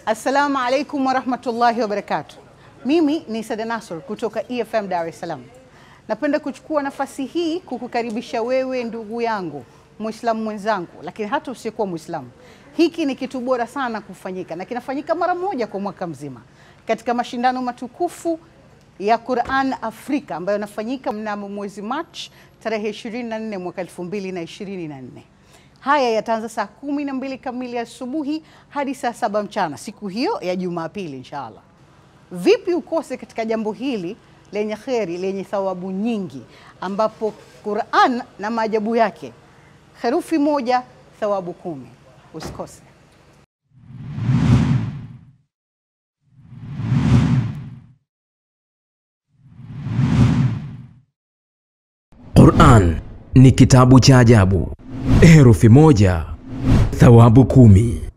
Assalamu alaikum warahmatullahi wabarakatuh. Mimi ni Sada Nasor kutoka EFM Dar es Salaam. Napenda kuchukua nafasi hii kukukaribisha wewe ndugu yangu Muislamu mwenzangu, lakini hata usiyekuwa Muislamu. Hiki ni kitu bora sana kufanyika na kinafanyika mara moja kwa mwaka mzima katika mashindano matukufu ya Quran Afrika ambayo yanafanyika mnamo mwezi Machi tarehe 24 mwaka 2024. Haya yataanza saa kumi na mbili kamili asubuhi hadi saa saba mchana siku hiyo ya Jumapili inshallah. Vipi ukose katika jambo hili lenye kheri lenye thawabu nyingi, ambapo Quran na maajabu yake, herufi moja thawabu kumi. Usikose. Quran ni kitabu cha ajabu. Herufi moja, thawabu kumi.